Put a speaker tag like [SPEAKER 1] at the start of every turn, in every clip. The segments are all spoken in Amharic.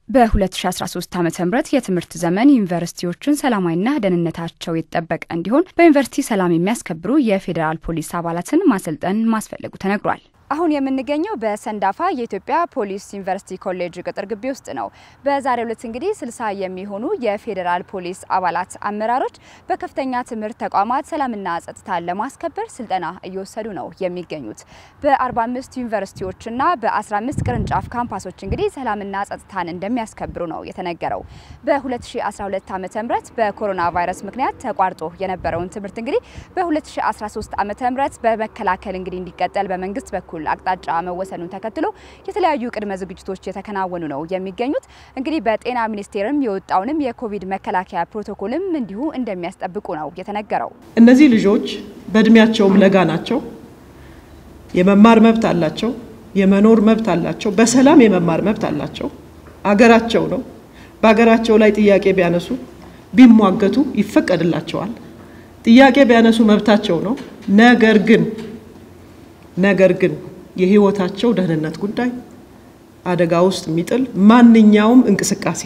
[SPEAKER 1] በ2013 ዓ ም የትምህርት ዘመን ዩኒቨርሲቲዎችን ሰላማዊና ደህንነታቸው የተጠበቀ እንዲሆን በዩኒቨርሲቲ ሰላም የሚያስከብሩ የፌዴራል ፖሊስ አባላትን ማሰልጠን ማስፈለጉ ተነግሯል። አሁን የምንገኘው በሰንዳፋ የኢትዮጵያ ፖሊስ ዩኒቨርሲቲ ኮሌጅ ቅጥር ግቢ ውስጥ ነው። በዛሬው ዕለት እንግዲህ ስልሳ የሚሆኑ የፌዴራል ፖሊስ አባላት አመራሮች በከፍተኛ ትምህርት ተቋማት ሰላምና ጸጥታን ለማስከበር ስልጠና እየወሰዱ ነው የሚገኙት። በ45 ዩኒቨርሲቲዎችና በ15 ቅርንጫፍ ካምፓሶች እንግዲህ ሰላምና ጸጥታን እንደሚያስከብሩ ነው የተነገረው። በ2012 ዓ ም በኮሮና ቫይረስ ምክንያት ተቋርጦ የነበረውን ትምህርት እንግዲህ በ2013 ዓ ም በመከላከል እንግዲህ እንዲቀጠል በመንግስት በኩል አቅጣጫ መወሰኑን ተከትሎ የተለያዩ ቅድመ ዝግጅቶች የተከናወኑ ነው የሚገኙት። እንግዲህ በጤና ሚኒስቴርም የወጣውንም የኮቪድ መከላከያ ፕሮቶኮልም እንዲሁ እንደሚያስጠብቁ ነው የተነገረው።
[SPEAKER 2] እነዚህ ልጆች በእድሜያቸውም ለጋ ናቸው። የመማር መብት አላቸው። የመኖር መብት አላቸው። በሰላም የመማር መብት አላቸው። አገራቸው ነው። በሀገራቸው ላይ ጥያቄ ቢያነሱ ቢሟገቱ ይፈቀድላቸዋል። ጥያቄ ቢያነሱ መብታቸው ነው። ነገር ግን ነገር ግን የሕይወታቸው ደህንነት ጉዳይ አደጋ ውስጥ የሚጥል ማንኛውም እንቅስቃሴ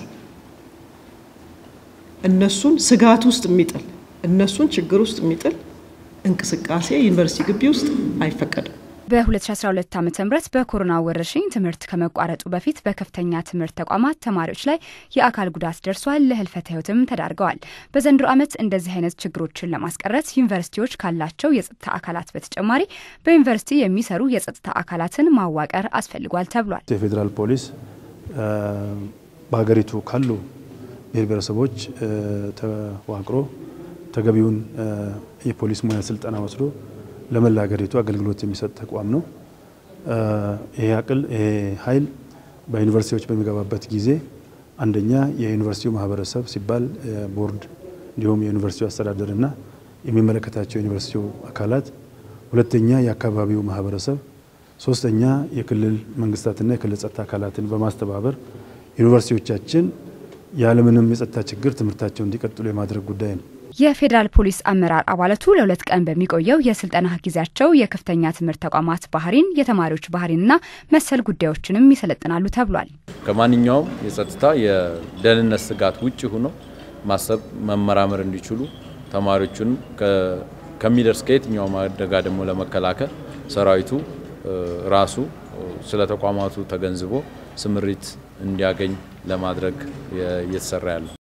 [SPEAKER 2] እነሱን ስጋት ውስጥ የሚጥል እነሱን ችግር ውስጥ የሚጥል እንቅስቃሴ ዩኒቨርሲቲ ግቢ ውስጥ አይፈቀድም።
[SPEAKER 1] በ2012 ዓ ም በኮሮና ወረርሽኝ ትምህርት ከመቋረጡ በፊት በከፍተኛ ትምህርት ተቋማት ተማሪዎች ላይ የአካል ጉዳት ደርሷል፣ ለህልፈተ ህይወትም ተዳርገዋል። በዘንድሮ ዓመት እንደዚህ አይነት ችግሮችን ለማስቀረት ዩኒቨርሲቲዎች ካላቸው የጸጥታ አካላት በተጨማሪ በዩኒቨርሲቲ የሚሰሩ የጸጥታ አካላትን ማዋቀር አስፈልጓል ተብሏል።
[SPEAKER 3] የፌዴራል ፖሊስ በሀገሪቱ ካሉ ብሔር ብሔረሰቦች ተዋቅሮ ተገቢውን የፖሊስ ሙያ ስልጠና ወስዶ ለመላ ሀገሪቱ አገልግሎት የሚሰጥ ተቋም ነው። ይሄ አቅል ይሄ ኃይል በዩኒቨርሲቲዎች በሚገባበት ጊዜ አንደኛ የዩኒቨርሲቲው ማህበረሰብ ሲባል ቦርድ፣ እንዲሁም የዩኒቨርሲቲው አስተዳደርና የሚመለከታቸው የዩኒቨርሲቲው አካላት፣ ሁለተኛ የአካባቢው ማህበረሰብ፣ ሶስተኛ የክልል መንግስታትና የክልል ጸጥታ አካላትን በማስተባበር ዩኒቨርሲቲዎቻችን ያለምንም የጸጥታ ችግር ትምህርታቸውን እንዲቀጥሉ የማድረግ ጉዳይ ነው።
[SPEAKER 1] የፌዴራል ፖሊስ አመራር አባላቱ ለሁለት ቀን በሚቆየው የስልጠና ጊዜያቸው የከፍተኛ ትምህርት ተቋማት ባህሪን፣ የተማሪዎች ባህሪንና መሰል ጉዳዮችንም ይሰለጥናሉ ተብሏል።
[SPEAKER 4] ከማንኛውም የጸጥታ የደህንነት ስጋት ውጭ ሆኖ ማሰብ መመራመር እንዲችሉ ተማሪዎቹንም ከሚደርስ ከየትኛውም አደጋ ደግሞ ለመከላከል ሰራዊቱ ራሱ ስለ ተቋማቱ ተገንዝቦ ስምሪት እንዲያገኝ ለማድረግ እየተሰራ ያለው